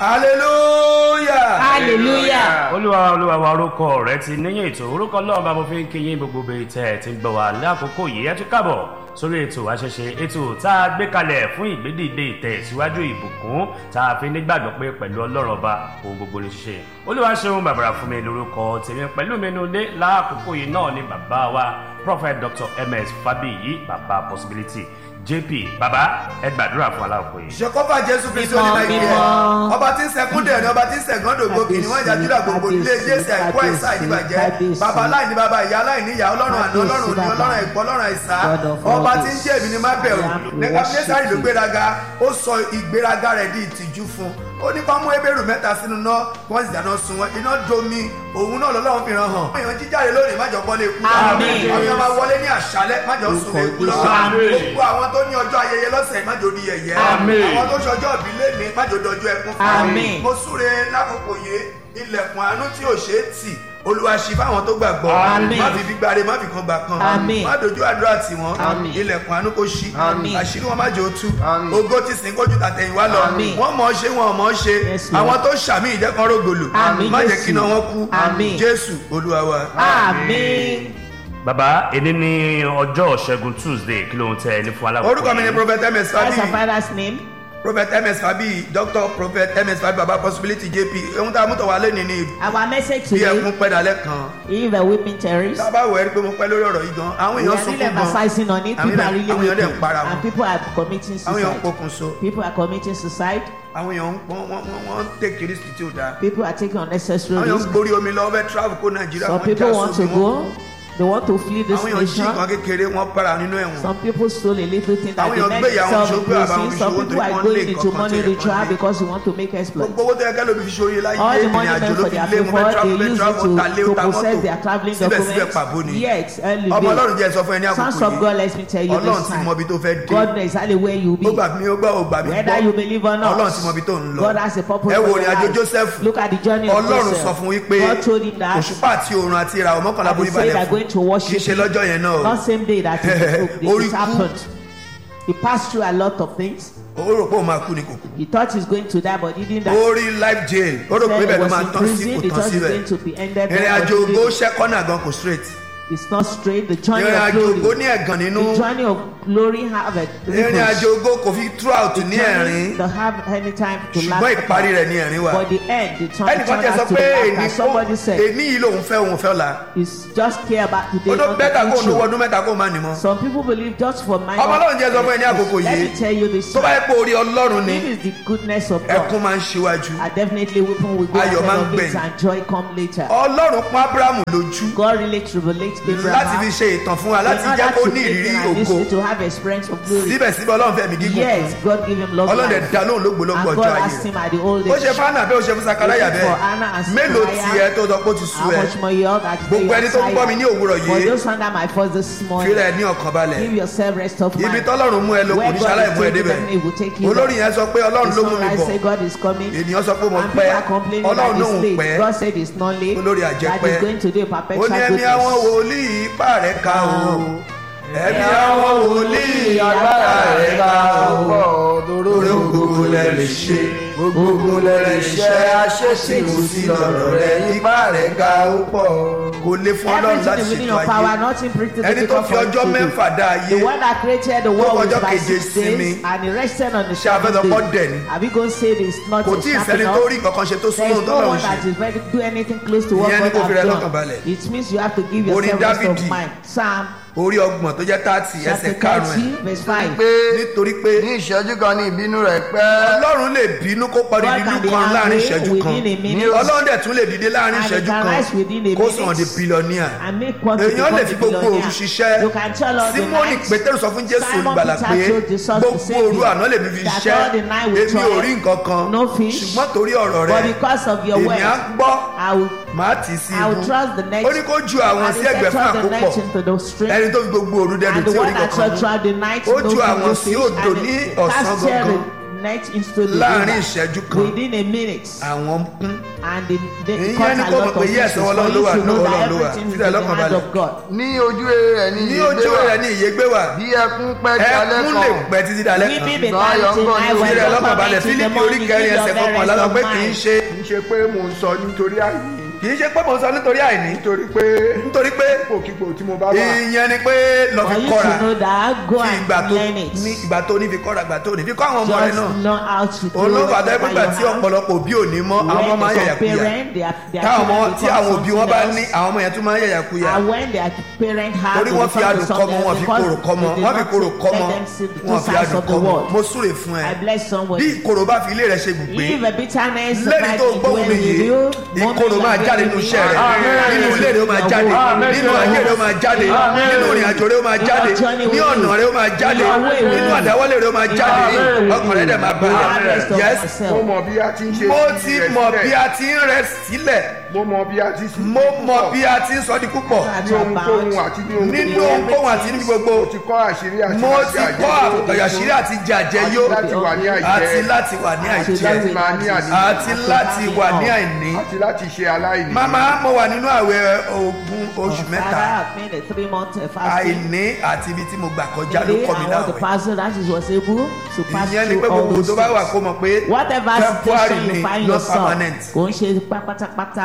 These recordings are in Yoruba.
hallelujah. hallelujah. olúwa olúwa wa orúkọ rẹ ti níyìn ètò orúkọ ọlọ́run bá mo fi ń kí yín gbogbo bíi tẹ́ ẹ ti ń gbọ́ wá lákòókò yìí ẹ tún káàbọ̀ sórí ètò àṣẹṣe ètò tá a gbé kalẹ̀ fún ìgbédìde ìtẹ̀síwájú ìbùkún tá a fi nígbàgbọ́ pé pẹ̀lú ọlọ́run ọba ohun gbogbo ní ṣíṣe olúwa ṣeun bàbàrà fún mi lórúkọ tèmi pẹ̀lú mi nu dé lákòókò yìí náà ni bàbá wa prophet dr ms fabiyi bàbá possibility jp bàbá ẹ gbàdúrà fún aláàkó yìí. ìṣèkọ́fà jésù kristu Mímọ́, onímọ̀ ìgbẹ́ mímọ́. ọba tí ń sẹkúndẹ̀ ni ọba tí ń sẹ̀gọ́ndògbò kìíní wọ́n ìjà júdà gbogbo ilé jésù àìkú àìsà ìdíbàjẹ́ bàbá aláìní bàbá ìyá aláìní ìyá ọlọ́run àná ọlọ́run òní ọlọ́run ẹ̀kọ́ ọlọ́run àìsà ọba tí ń jẹ́ èmi ni má bẹ̀rù nẹ́kàmínẹ́sàrì ló gbéraga ó sọ ìgbéraga rẹ̀ di ìtìjú fún ó ní kọ́ mú ebèrú mẹ́ta sínú náà wọ́n sì dáná sun wọn iná domi òun náà lọ́lọ́run fi ràn hàn. àwọn èèyàn jíjáde lónìí májọ bọ́lé ikú lọ́wọ́ Àmín. àwọn èèyàn máa wọlé ní àṣálẹ́ májọ sun lé ikú lọ́wọ́ Àmín. gbogbo àwọn tó ní ọjọ́ ayẹyẹ lọ́sẹ̀ májọ di yẹ̀yẹ́ Àmín. àwọn tó ṣọjọ́ òbí lẹ́ni májọ dọjọ́ ẹkún fún Àmín. mo súre lákòókò yìí ilẹ̀kùn àánú tí ò ṣeé tì olúwa ṣí fáwọn tó gbàgbọ́ Àmín. má fi gbígbáre má fi kan gbà kan Àmín. má dojú àdúrà tì wọ́n Àmín. ilẹ̀kùn àánú kò ṣí Àmín. àṣírí wọn má jẹ́ òtú Àmín. ògo ti sìn kójú tàtẹ̀yìnwá lọ Àmín. wọ́n mọ̀ ọ́ ṣe wọn ò mọ̀ ọ́ ṣe Yes, Lord. àwọn tó ṣàmì ìjẹ́kan rógòlò Àmín, má jẹ́ Jésù. kí iná wọn kú Àmín. jésù olúwa wa. àmín. bàbá èdè ní ọjọ́ ṣẹ́gun tuesday kí ló ń tẹ ẹni fún aláàkó orúkọ mi ni prophet ms What's your fabi father's name? prophet ms fabi doctor prophet ms fabi baba possibility jp ohun tá a mú tọ̀ wá lẹ́ni ni Our message bí ẹkún today pẹ́ dalẹ́ kan is the weeping terrorist. tábà wẹ̀ ẹ́ rí pé mo pẹ́ lórí ọ̀rọ̀ yìí gan àwọn We èèyàn are really sunkún gan emphasizing on it. Àwọn People are èèyàn- really àwọn èèyàn dẹ̀ ń weeping. para wọn. And people are committing àwọn èèyàn ń suicide. pokùnso People are committing suicide. àwọn èèyàn ń wọ́n wọ́n wọ́n wọ́n ń tèkì risk tí ò dáa People are taking unnecessary àwọn èèyàn ń risks. gborí omi lọ fẹ́ travel kó nàìjíríà Some wọ́n já people want to sómi wọn go. They want to flee this àwọn èèyàn jí nǹkan nation. kékeré wọ́n para nínú ẹ̀wọ̀n Some people stole a little thing that Àwọn they èèyàn meant gbé ìyàwó themselves ṣògbé àbáwọn increasing. Some ìṣòwò people torí are wọ́n going lé into nǹkan kan money tó yẹ kán ritual lé. because you want to make exploit. gbogbo owó tó yẹ kẹ́lò fi ṣòye láyé All the ìrìn money àjò meant ló for fi their lé mo fẹ́ favor, travel they fẹ́ use travel ta lé it to, ta to possess their mọ́tò traveling síbẹ̀síbẹ̀ pàbó documents. ni Yes, early ọmọ ọlọ́run day. jẹ́ sọ fún ẹ ní Sons àkókò of God, yìí let me tell you ọlọ́run this ti mọ ibi time. tó fẹ́ dé God knows exactly where you be. ó gbà mí ó gbà ó gbà mí Whether you gbọ́ believe or not, ọlọ́run ti mọ ibi tó ń lọ God has a purpose ẹ wo for ìrìn your àjò life. joseph Look at the journey of ọlọ́run Joseph. sọ fún wípé God told him that òṣùpá àti òòrùn àti ìràwọ̀ mọ́kànlá that borí they say balẹ̀ they're fún going to kì í worship ṣe lọ́jọ́ yẹn náà o Not same day that it, Orí it kú. happened. He passed through a lot of things. ó rò pé òun máa kú ni kò kú He thought he's going to die, but he didn't die. ó rí life jail ó rò pé Said bẹ́ẹ̀ he ló was máa in tán sí prison. kò He tán thought he's síbẹ̀ going to be ended ìrìn there, but àjò he ògo didn't. ṣẹ́kọ́nà gan kò straight It's not straight. The journey ìrìn of àjò ògo glory. ní ẹ̀gàn nínú The journey of glory have a ìrìn àjò ògo kò fi throughout ní ẹ̀rín They have any time to laugh. ṣùgbọ́n ìparí rẹ̀ ní ẹ̀rín wà But the end, the turn, ẹnìkan turn tẹ sọ out to pé be èní laughter. Somebody said, èní yìí lòun fẹ́ òun fẹ́ la it's just care about today, ó tó not bẹ́tà kó the òun lówó future. ọdún mẹ́ta kó má ní mọ́ Some people believe just for my ọmọ ọlọ́run jẹ́ sọ fún ẹ ní àkókò Let yìí me tell you this. tó bá yẹ pé orí ọlọ́run ni If it's the goodness of ẹkún God, máa ń ṣíwájú I definitely weeping will go Ayọ̀ ahead máa ń of it gbẹ̀yìn. and joy come later. ọlọ́run pọ́n ábúráhámù lójú God really tribulates láti fi Abraham ṣe ìtàn fún wa in láti jẹ́ order kó to ní make ìrírí him and ògo this to have experience of glory. síbẹ̀síbẹ̀ ọlọ́run fẹ̀mí gígùn Yes, God give him long ọlọ́run dẹ̀ life. dá lóhùn lógbòlógbò And ọjọ́ God ayé asked him rẹ̀ at the old ó ṣe age, fáánà bẹ́ẹ̀ ó ṣe fún sakaraya Is it for Anna bẹ́ẹ̀ and mélòó Zechariah? tiẹ̀ tó sọ pé ó ti sú how ẹ much more you have that gbogbo ẹni tó ń gbọ́ mi ní òwúrọ̀ For yìí those under my voice this fílẹ̀ morning, ní ọkàn balẹ̀ give yourself rest of ibi mind. tọ́lọ́run mú ẹ lọ kò Where ní God ṣaláì is mú ẹ taking débẹ̀ them, He will take you olórí there. yẹn sọ pé ọlọ́run The ló mú mi sunrise bọ̀ say God is coming. ènìyàn sọ pé mo And pẹ́ people are complaining ọlọ́run that lóhùn it's late. pẹ́ God said it's not late. Olórí That àjẹpẹ́. is going to do a ó perpetual ní ẹ̀mí àwọn goodness. wòlíì ipá rẹ̀ ká o ẹ̀mí àwọn wòlíì agbára rẹ̀ ká o lórí gbogbo lẹ lè ṣe gbogbo lẹ lè ṣe aṣèṣirò sí lọ́rọ̀ rẹ̀ ipá rẹ̀ ká ó pọ̀ kò lè fún ọlọ́run Everything láti is within ṣètò your power, ayé nothing pretty ẹni tó fi ọjọ́ mẹ́fà dá ayé The one that created the Tó world fọjọ́ was by keje six sinmi. days and he rested on the Ṣé a fẹ́ sọ seventh pé ó dẹ̀ ni? day. Are we going to say this not kò a tí ì sharp sẹ́ni enough? tó rí kankan ṣe tó There súnmọ́ is ohun no tọ́lọ́run one ṣe that is ready to do anything close to what Ìyẹn ni God kò fi rẹ has lọ́kàn done. balẹ̀. It means you have to give Orin yourself rest of Dáfídì. mind. Psalm orí ọgbọ̀n tó jẹ́ tààtì ẹsẹ̀ chapter karùn-ún thirty verse five. pé nítorí pé ní ìṣẹ́jú kan ní ìbínú rẹ̀ pẹ́ ọlọ́run lè bínú kó parí God ìlú can be kan láàrin angry ìṣẹ́jú kan within a minute ọlọ́run dẹ̀ tún lè dìde láàrin And he ìṣẹ́jú can kan rise within a kó minute. sàn di bílíọ̀nìà and make one to èèyàn become lè a fi gbogbo òru billionaire. ṣiṣẹ́ You can tell us the simoni night. pétérù sọ fún jésù Simon olùgbàlà Peter pé told Jesus the gbogbo same òru thing. àná lèmi fi That ṣiṣẹ́ all the night we èmi ò toiled, rí nǹkan kan no fish. ṣùgbọ́n torí ọ̀rọ̀ But rẹ because of your èmi word, á gbọ́ I will, màá tì í sí I will ibú trust the next. ó ní kó ju àwọn and sí he ẹgbẹ́ set fún all the àkópọ̀ night into the stream. ẹni tó fi gbogbo òru dẹnu and tí the ò one rí that kankan shall mú throughout the night Ó no ju food, àwọn no sí fish, odò and ní it ọ̀sán cast gangan. the net into the láàrin river ìṣẹ́jú kan within a minute àwọn kún and the the Ìyẹn caught ni a kó lot mọ̀ pé of yes, fishes ọwọ́ for Ọlọ́run ló you wà, to know ọwọ́ that Ọlọ́run ló wà. everything is in Fílẹ̀ the lọ́kàn hand balẹ̀. of God. ní ojú eré rẹ̀ ní ní ìyè ojú gbé wà rẹ̀ ní ìyè gbé wà bí ẹkún pẹ́ di alẹ́ ẹkún lè kan pẹ́ títí dalẹ́ Weeping kan may Ṣùgbọ́n ayọ̀ ń tarry bọ̀ till ní night when fílẹ̀ the lọ́kàn balẹ̀ torment in the fílípì orí morning kẹrin give ẹsẹ̀ your very kọkànlá lọ rest pé of kì í mind. ṣe kì í ṣe pé mò ń sọ nítorí àìní kì í ṣe pé mo sọ nítorí àìní nítorí pé nítorí pé ipòkípò tí mo bá wà ìyẹn ni pé lọ For fi you kọ́ra to know that go kí ìgbà and tó learn it. ní ìgbà tó ní fi kọ́ra ìgbà tó ní fi kọ́ àwọn ọmọ rẹ Just náà know how to do olóòfà tó whatever ẹgbẹ́ gbà you tí have. ọ̀pọ̀lọpọ̀ òbí ò ní mọ́ àwọn ọmọ máa ń yàyà kuyà parent, their, their táwọn ọmọ children tí become àwọn òbí wọn bá something ní else. àwọn ọmọ yẹn tún máa ń yàyà kuyà And when their parent have torí to wọ́n fi become adùn kọ́ something mọ́ wọ́n else fi because korò kọ́ mọ́ they did wọ́n fi not korò kọ́ let mọ́ them see the two wọ́n fi sides adùn of the kọ́ mọ́ world. mo súre fún ẹ I bless bí somebody. ìkorò bá fi ilé rẹ ṣe gbùgbé If a bitterness lẹ́ni tó might gbóhùn dwell mi with yìí you, ìkorò moment máa you are jáde with nínú me, iṣẹ́ rẹ Amen. nínú ilé rẹ ó máa jáde Amen. nínú ayé rẹ ó máa jáde Amen. nínú ìrìn àjò rẹ ó máa jáde ní ọ̀nà rẹ ó máa jáde Amen. nínú àdáwọ́lé rẹ ó máa jáde Amen. ọkàn rẹ dẹ̀ máa balẹ̀ Harvest of yes myself. mo mọ̀ bí a ti ń ṣe mo sí ti rẹ̀ mọ̀ sílẹ̀. bí a ti ń rẹ sílẹ̀ mo mọ̀ bí a ti sí mo mọ̀ bí a ti ń sọ di púpọ̀ ní ohunkóhun àti ní ohunkóhun nínú ohunkóhun àti níbi gbogbo mo ti kọ́ àṣírí àti mo láti ti àjẹyó. kọ́ àyàṣírí àti jàjẹyó àti láti wà ní àìjẹ́ àti láti wà ní Àti àìjẹ́ láti máa ní àní àti láti wà ní àìní. àti láti ṣe aláìní. màmá mo wà nínú àwẹ̀ ogún oṣù mẹ́ta Father, I've made a three month fasting. àìní àti ibi tí mo gbà kọjá ló Today, kọ́ mi I was the láwẹ̀ pastor that is was able to pass ìyẹn ni pé through all gbogbo those tó bá wà things. kó mọ̀ pé Whatever temporary situation ni you find not yourself, permanent. kò ń ṣe pátápátá.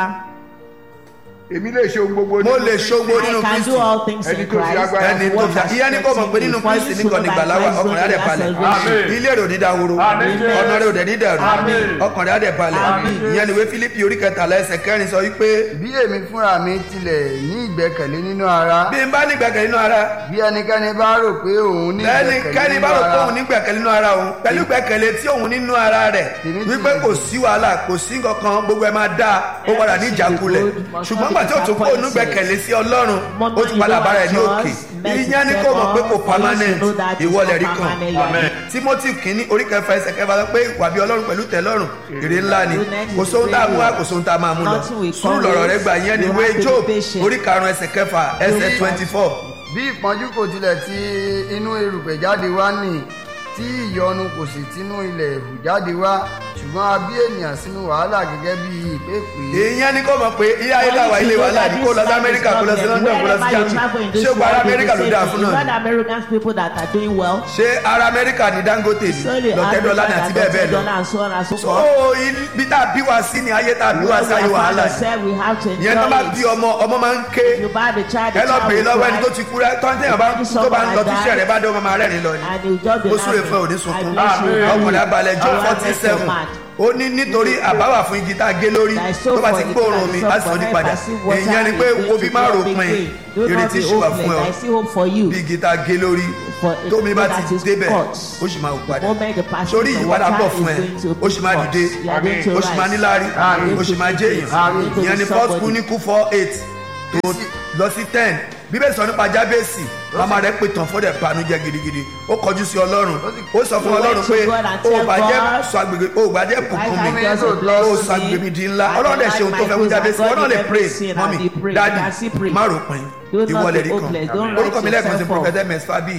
èmi lè ṣe ohun gbogbo mo nínú lè Kristi. ṣogbo I nínú can kristi do all things Ẹni in tó fi Christ. agbára ẹni tó What fi has ìyẹn ní kó mọ̀ pé nínú strengthened me. kristi For you nìkan to nígbà know láwà that ọkàn rẹ̀ á dẹ̀ Christ balẹ̀ is salvation. Amen. ilé rẹ̀ ò ní dahoro Amen. ọ̀nà rẹ̀ ò dẹ̀ ní dàrú Amen. ọkàn rẹ̀ á dẹ̀ balẹ̀ Amen. ìyẹn ni ìwé fílípì orí kẹtàlá ẹsẹ̀ kẹrin sọ wípé bí èmi fúnra mi tilẹ̀ ní ìgbẹ́kẹ̀lé nínú ara bí n bá ní gbẹ̀kẹ̀ nínú ara bí ẹnikẹ́ni bá rò pé òun ní lẹ́nikẹ́ni ìgbẹ́kẹ̀lé bá nínú rò pé ara òun ní gbẹ̀kẹ̀lé nínú ara òun pẹ̀lú gbẹ̀kẹ̀lé tí òun nínú ara rẹ̀ Tèmi ti wípé kò sí wàhálà kò sí kankan gbogbo ẹ̀ máa dáa ó padà ní ìjákulẹ̀ ṣùgbọ́n gbà tí ó tún kó òun gbẹ̀kẹ̀lé sí ọlọ́run ó tún padà bára ẹ̀ ní òkè ìyẹn ni kò mọ̀ pé kò permanent ìwọlẹ̀ rí kan Amen. timothy kìíní orí kẹfà ẹsẹ̀ kẹfà sọ pé ìwà bí ọlọ́run pẹ̀lú tẹ̀lọ́run èrè ńlá ni kò sóhun tá a mú wá kò sóhun tá a máa mú lọ sùúrù lọ̀rọ̀ rẹ gbà ìyẹn ni ìwé job orí karùn-ún ẹsẹ̀ kẹfà ẹsẹ̀ twenty four bí ìpọ́njú kò tilẹ̀ ti inú erùpẹ̀ jáde wá nì tí ìyọnu kò sì tinú ilẹ̀ hù jáde wá ṣùgbọ́n a bí ènìyàn sínú wàhálà gẹ́gẹ́ bí ìpépè ìyẹn ni kò mọ̀ pé ilé ayé làwà ilé wa láàdí kó lọ sí amẹ́ríkà kó lọ sí london kó lọ sí germany ṣé gba ara amẹ́ríkà ló dáa fún náà Not ni American people that are doing well. ṣé ara amẹ́ríkà ní dangote ni Sorry, lọ́tẹ́dọ́lá ni àti bẹ́ẹ̀ bẹ́ẹ̀ lọ. Dollar and so on and so so forth. ibi tá a bí wa sí ni ayé tá a bí wa sí ayé wàhálà ni said we have to ìyẹn tó bá bí enjoy it. ọmọ ọmọ máa ń ké You buy the child, the ẹ lọ child bèè will lọ́wọ́ ẹni cry. tó ti kú rẹ tọ́ntẹ́yìn bá tó bá ń lọ tíṣẹ́ rẹ bá dé ọmọ máa rẹ́rìn lọ ni And you just be ó súre laughing. fún ẹ òní I sunkún bless you. ọkùnrin abalẹ̀ jọ I forty bless your seven man. ó ní nítorí àbáwà fún igi tá a gé lórí Thy soul tó bá ti for the gbóòórùn people mi that á sọ suffer ní help, padà I see water èèyàn ni pé is going wo bí to má grow rò big pin tree. Do not ìrètí be ṣì wà fún ẹ hopeless. I see hope for you. bí igi tá a gé lórí For a tómi bá that ti is débẹ̀ cut. ó sì máa wò padà moment the passion sórí of ìyípadà water bọ̀ is fún ẹ going to ó sì máa cut. dìde You are going to ó sì máa rise. níláárí You are going ó sì to máa be jẹ́ great. èèyàn You are going to ìyẹn be ni first somebody. kúníkù four eight tó lọ sí ten bíbélì sọ nípa jábẹ́sì màmá rẹ̀ pè tán fún dẹ̀ banújẹ́ gidigidi ó kọjú sí ọlọ́run ó sọ fún He went ọlọ́run to pé God and ó tell bàjẹ́ God, sọ agbègbè ó bàjẹ́ bùkún mi I just ó bless sọ me. agbègbè mi di ńlá I ọlọ́run dẹ̀ ṣe ohun tó like fẹ́ fún my jábẹ́sì praise, wọn náà lè God pray give me sin mọ́mí and he pray. dáàdì You can see pray. má rò pin Do not ìwọlẹ̀ be rí hopeless. kan Don't orúkọ mi write lẹ́ẹ̀kan sí yourself off. prophet ms fabi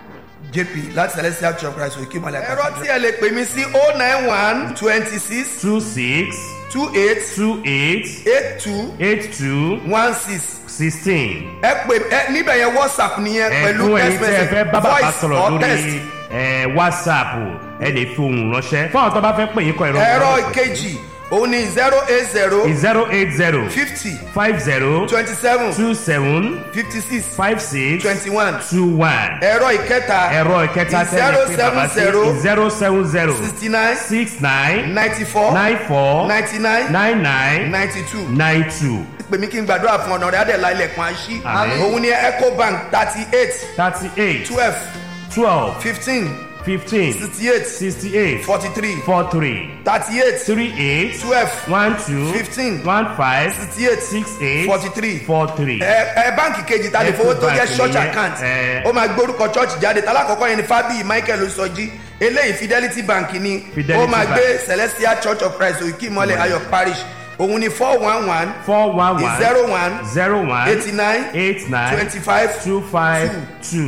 jp láti celestial church christ òkè mọ́lẹ̀ ẹ̀rọ tí ẹ lè pè mí sí oh nine one twenty six two six two eight two eight eight two eight two one six sixteen. ẹ pè ẹ níbẹ̀ yẹn whatsapp nìyẹn pẹ̀lú ẹ̀fún ẹ̀yin text tí ẹ fẹ́ message bá bàbá voice sọ̀rọ̀ or text lórí ẹ̀, whatsapp ẹ lè fi ohùn ránṣẹ́ fún àwọn tó bá fẹ́ pè yín kọ ìrọ̀ ẹ̀rọ ìkejì òun ni zero eight zero zero eight zero fifty five zero twenty seven two seven fifty six five six twenty one two one ẹ̀rọ ìkẹta ẹ̀rọ ìkẹta zero tẹ́lẹ̀ pé bàbá sí seven zero seven zero sixty nine six nine ninety four nine four ninety nine nine nine ninety two nine two pè mí kí n gbàdúrà fún ọ̀nà rẹ̀ adẹ̀lá ilẹ̀kùn àṣì Àmín. òun ni ecobank thirty eight thirty eight twelve twelve fifteen fifteen sixty eight sixty eight forty three four three thirty eight three eight twelve one two Fifteen. one five sixty eight six eight forty three four three. ẹ ẹ báǹkì kejì ta lè fowó tó jẹ Ecobank church nìyẹn, account ẹ. ó máa gbórúkọ church jáde talákọ̀ọ́kọ́ yẹn ni fábíyì michael osọjí eléyìí fidelity bank ni Fidelity ó máa Bank. gbé celestial church of christ òkè ìmọ̀lẹ̀ ayọ̀ parish òun ni four one one four one one zero one zero one eighty nine eight nine twenty five two five two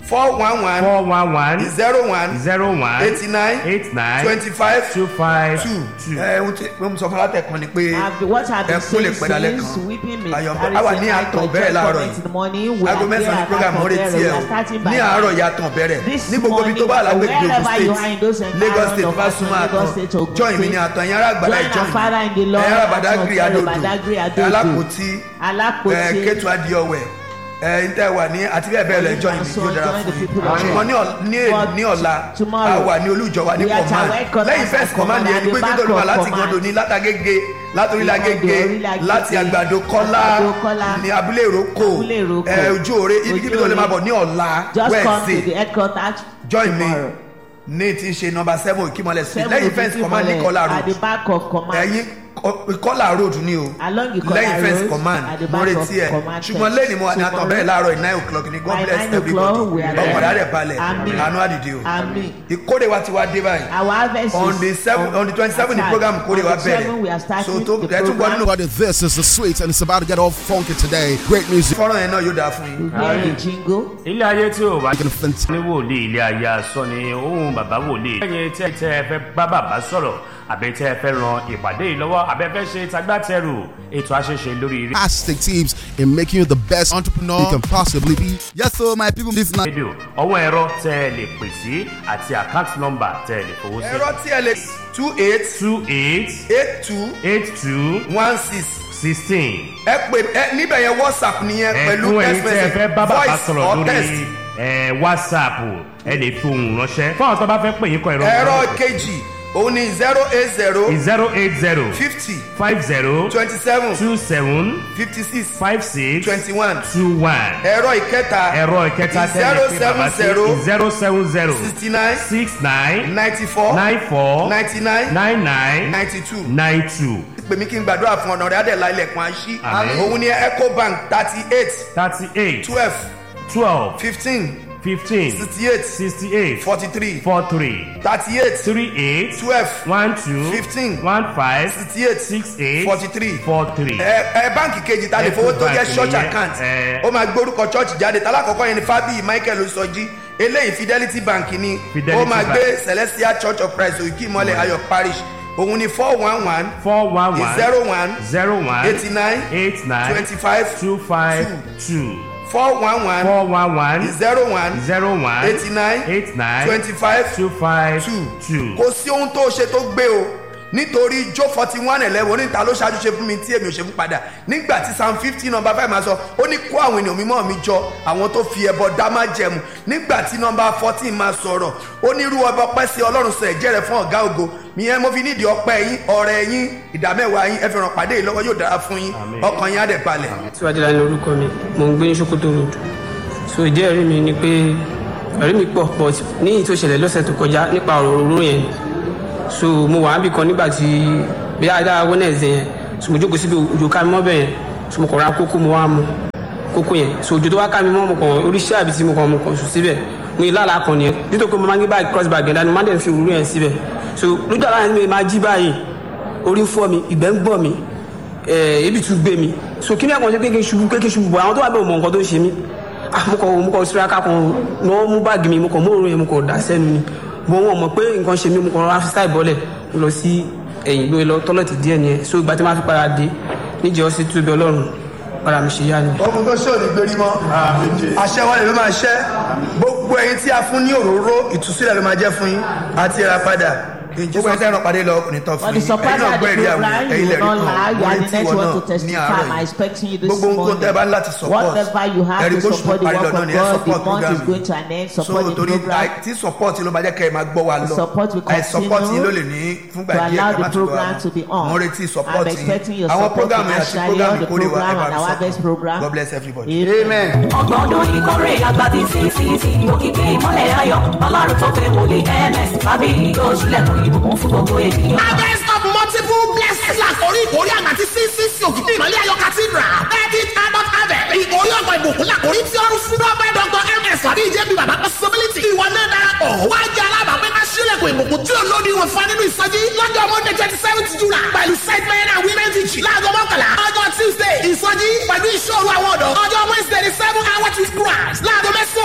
four one one four one one zero one zero one eighty nine eight nine twenty five two five two two. ẹ ohun tí mo sọ fún alátẹ̀kọ́ ni pé I've been- what I've been ẹkún lè saying pẹ́ dalẹ́ since kan weeping may Ayọ̀- carry àwa the ní night, àtàn but bẹ̀rẹ̀ joy láàárọ̀ cometh in the morning. We aago are mẹ́sàn-án ní there program at ọ̀rẹ́ Akọ̀bẹ̀rẹ̀. tiẹ̀ We o are starting by ní àárọ̀ ya tàn bẹ̀rẹ̀ This ní gbogbo ibi tó bá morning, alágbègbè Ogun wherever you are in those state Lagos environment state of bá súnmọ́ Lagos àtàn state, Ogun join mi State. ní àtàn yẹn arágbádá Join join our father in the Lord, ẹ̀yìn arábàdágìrì Àtàn adòdò Badagry Adodo. alákòótí Alákòótí. ẹ̀ kétu adìọwẹ̀ ẹ̀ ń tẹ́ wà ní àti bẹ́ẹ̀ bẹ́ẹ̀ lọ ẹ̀ join mi So yóò dára join the fún people yín of ṣùgbọ́n ní ọ̀- ní- God ní ọ̀la tomorrow. a wà ní olújọ wa ní We are at command our headquarters lẹ́yìn first at command command, yẹn ni at pé the kí tó lù wá back of láti command. gàdò ní látàgége látòrílà Ìgàndò, gègé orílẹ̀ Agége, láti àgbàdo kọ́lá Àgbàdo Kọ́lá, ní abúlé ìrókò Abúlé Ìrókò, ẹ̀ ojú òre ibi tó lè máa bọ̀ ní ọ̀la Just come to the Wednesday headquarters join me tomorrow. ní ti ṣe nọmba seven ìkímọ̀lẹ̀ street Seven lẹ́yìn to fence fifty command ní mile kọ́lá At the road back of command. ẹ̀yìn kọ́lá road ni o Along the Kola lẹ́yìn fence road, command at the mo back retí of ẹ̀ command ṣùgbọ́n fence. lẹ́yìn mo wà ní àtọ̀ Tomorrow, bẹ́ẹ̀ láàárọ̀ nine o'clock ni god by bless nine o'clock, we everybody are there. ọkọ̀ rẹ̀ balẹ̀ Àmín. àánú àdìdì o Àmín. ìkórè wa ti wá dé báyìí Our harvest on is the seven on the twenty seven the attack. program kórè wa On the seven, we are bẹ̀rẹ̀ starting so tó the ẹ̀ tún gbọ́ nínú program. But this is the sweet and it's about to get all funky today. Great music. fọ́nrán yẹn náà yóò dáa fún yín. We hear the jingle. ilé ayé tí ò bá Making fantastic. ní wòlíì ilé ayé asọ ni ohun bàbá wòlíì. lẹ́yìn tí ẹ tẹ́ ẹ fẹ́ bá bàbá sọ̀rọ̀ àbẹ tẹ́ ẹ fẹ́ ran ìpàdé yìí lọ́wọ́ àbẹ fẹ́ ṣe tagbátẹrù ètò àṣeṣe lórí Fantastic tips in making you the best entrepreneur you can possibly be. Yes, so my people, this night. rédíò ọwọ́ ẹ̀rọ tẹ́ ẹ lè pè sí àti àkáǹtì nọ́mbà tẹ́ ẹ lè fowó sí. ẹ̀rọ tí ẹ lè two eight two eight eight two eight two one six sixteen. ẹ pè ẹ níbẹ̀ yẹn whatsapp nìyẹn pẹ̀lú ẹ̀kún ẹ̀yin text tí ẹ fẹ́ bá message bàbá voice sọ̀rọ̀ or text. lórí ẹ̀, whatsapp ẹ lè fi ohùn ránṣẹ́ fún àwọn tó bá fẹ́ pè yín kọ ìrọ̀ ẹ̀rọ kejì òun ni zero eight zero zero eight zero fifty five zero twenty seven two seven fifty six five six twenty one two one. ẹ̀rọ ìkẹta ẹ̀rọ ìkẹta zero tẹ́lẹ̀ pé bàbá seven zero sí zero seven zero sixty nine six nine ninety four nine four ninety nine nine nine ninety two nine two pè mí kí n gbàdúrà fún ọ̀nà rẹ̀ adẹ̀lá ilẹ̀kùn àṣí Àmín. òun ni ecobank thirty eight thirty eight twelve twelve fifteen fifteen sixty eight sixty eight forty three four three thirty eight three eight twelve one two Fifteen. one five sixty eight six eight forty three four three. ẹ ẹ báǹkì kejì ta lè fowó tó jẹ Ecobank church nìyẹn, account ẹ. ó máa gbórúkọ church jáde tálákọ̀ọ́kọ́ yẹn ni fábíyì michael sọjí eléyìí fidelity bank ni Fidelity ó máa Bank. gbé celestial church of christ òkè ìmọ̀lẹ̀ ayọ̀ parish òun ni four one one four one one zero one zero one eighty nine eight nine twenty five two five two four one one four one one zero one zero one eighty nine eight nine twenty five two five two two. kò sí ohun tó ṣe tó gbé o nítorí jó forty one eleven oníta ló ṣáájú ṣe fún mi tí èmi ò ṣe fún padà nígbà tí psalm fifteen number five máa sọ ó ní kó àwọn ènìyàn mímọ́ mi jọ àwọn tó fi ẹbọ dá má jẹmu nígbà tí number fourteen máa sọ̀rọ̀ ó ní irú ọba ọpẹ́ sí ọlọ́run sọ ẹ̀jẹ̀ rẹ̀ fún ọ̀gá ògo ìyẹn mo fi nídìí ọpẹ́ yín ọ̀rẹ́ yín ìdámẹ́wàá yín ẹ fi ràn pàdé yìí lọ́wọ́ yóò dára fún yín Àmín. ọkàn yín á dẹ̀ balẹ̀. síwájú láti orúkọ mi mò ń gbé ní sokoto road so ìdí ẹ̀rí mi ni pé ẹ̀rí mi pọ̀ but ní ìyí tó ṣẹlẹ̀ lọ́sẹ̀ tó kọjá nípa ọ̀rọ̀ òróró yẹn so mo wà níbi kan nígbà tí bí adára wednesday yẹn so mo jókòó síbi òjò ká mi mọ́ bẹ́ẹ̀ yẹn so mo kàn ra kókó mo wá mu kókó yẹn so òjò tó wá ká mi mọ́ mo kàn oríṣi àbí tí mo kàn mo kàn sùn síbẹ̀ mo ní lálàá kan nìyẹn nítorí pé mo máa ń gbé báyìí cross bag yẹn dání mo máa ń dẹ̀ fi òróró yẹn síbẹ̀ so lójú àlá yẹn mi máa jí báyìí orí ń fọ́ mi ìgbẹ́ ń gbọ̀n mi ẹ ebi tún gbé mi so kí ni àkànṣe ṣe pé kí n ṣubú pé kí n ṣubú bọ̀ àwọn tó wà bẹ́ẹ̀ mọ nǹkan tó ń ṣe mí ah mo kàn mo kàn síraka kan náà mú báàgì mi mo kàn mú òórùn yẹn mo kàn dà sẹ́nu ni bọ̀ wọn mọ̀ pé nǹkan ṣe mí mo kàn rọra fi sáì bọ́lẹ̀ mo lọ sí ẹ̀yìn gbé lọ tọ́lọ̀tì díẹ̀ nìyẹn so ìgbà tí wọ́n á fi padà dé níjẹ́ ọ sí túbẹ̀ ọlọ́run padà mi ṣe yá ni. ogun tó ṣe òní gbérí mọ́ àṣẹ wọn lè ló máa ṣẹ́ gbogbo ẹyin tí a fún ní òróró ìtúsílẹ̀ ló máa jẹ́ fún yín àti ìràpadà gbogbo ẹyin tí ẹran pàdé lọ ọkùnrin tán For fún the yín supporter of the gbọ́ èrè àwọn program, ẹ̀yin you lẹ́rìí will not lie. You kan are orí the tí next wọn one to náà ní testify. àárọ̀ I'm yìí expecting you this gbogbo nǹkan morning. tẹ́ bá ń láti support Whatever you have ẹ̀rí to bó ṣùgbọ́n support the parí work lọ náà of ni ẹ God, the support month program is going to an end. so Support the torí program. àì- tí support ló máa jẹ́ kẹ́ ẹ máa gbọ́ wa lọ Support will àì support continue yín ló lè ní fúngbà to díẹ̀ allow kẹ́ the má tún gbọ́ wa program to be on. mo ń retí support I'm expecting your àwọn support program yẹn àti financially, program the ìkórè wa ẹ program bá and mi our support best program. God bless everybody. amen. ọgbọ̀n ọdún ìkórè àgbà tí ccc òkìkí ìmọ̀lẹ̀ ayọ̀ ọlọ́run tó fẹ́ wòlé ms tàbí yóò ṣílẹ̀kùn ìbùkún fún gbogbo ènìyàn. harvest of multiple blessings àkórí ìkórè àgbà tí ccc òkìkí ìmọ̀lẹ́ ayọ̀ cathedral thirty adult harvest ìkórè ọgbà ìbùkún làkórí tí ọrùn fún dọ́pẹ́ dr ms tàbí ìjẹ́bi bàbá possibility ìwọ náà darapọ̀ wá jẹ́ alábàápẹ́ ká ṣílẹ̀kùn ìbùkún tí olódi wọn fa nínú ìsọjí lọ́jọ́ monday twenty seventh july pẹ̀lú set men and women teaching láago mọ́kànlá ọjọ́ tuesday ìsọjí pẹ̀lú ìṣòro àwọn ọ̀dọ́ ọjọ́ wednesday the seven hour with christ láago mẹ́sàn-án òwúrọ̀ pẹ̀lú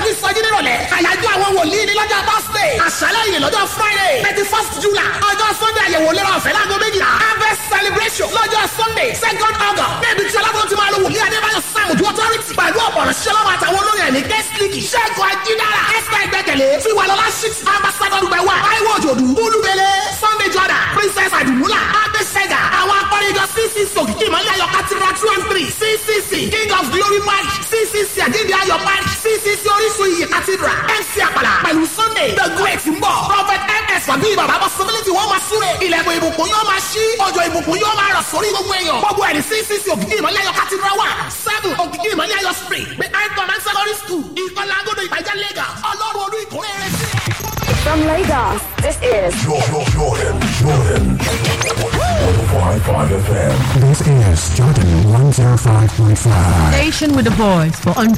fún ìsọjí nírọ̀lẹ́ àyájọ́ àwọn wòlíì ní lọ́jọ́ thursday àṣálẹ́ yìí lọ́jọ́ friday thirty first july ọjọ́ sunday àyẹ̀wò lérò ọ̀fẹ́ láago méjìlá harvest celebration lọ́jọ́ sunday second august níbi tí ọlọ́run ti máa lo wòlíì adébáyọ̀ sáàmù ju authority pẹ̀lú ọ̀pọ̀rọ̀ ṣẹlọ́wọ́ àtàwọn olórin ẹ̀mí guest league ṣẹ́gun ajídára esther ìgbẹ́kẹ̀lé tiwalọ́lá shit ambassador dùgbẹ̀wà taiwo òjòdù olúbele sunday jordan princess adumula abesega àwọn akọrinjọ ccc òkìkí ìmọ̀lẹ́ ayọ̀ cathedral two and three ccc king of glory march ccc àjíǹde ayọ̀ march ccc orísun iyì cathedral mc àpàlà pẹ̀lú sunday the great ń bọ̀ prophet ms wàbí bàbá possibility wọ́n máa súre ilẹ̀kùn ìbùkún yóò máa ṣí ọjọ́ ìbùkún yóò máa rọ̀ sórí gbogbo èèyàn gbogbo ẹ̀rí ccc òkìkí ìmọ̀lẹ́ ayọ̀ cathedral one seven òkìkí ìmọ̀lẹ́ ayọ̀ spring behind command secondary school ìkọlá agodo ìbàjẹ́ lagos ọlọ́run olú ìkórè rẹ̀ sí ẹ̀. From Lagos, this is Jordan, Jordan, Jordan. 105.5 FM. This is Jordan 105.5. Station with a voice for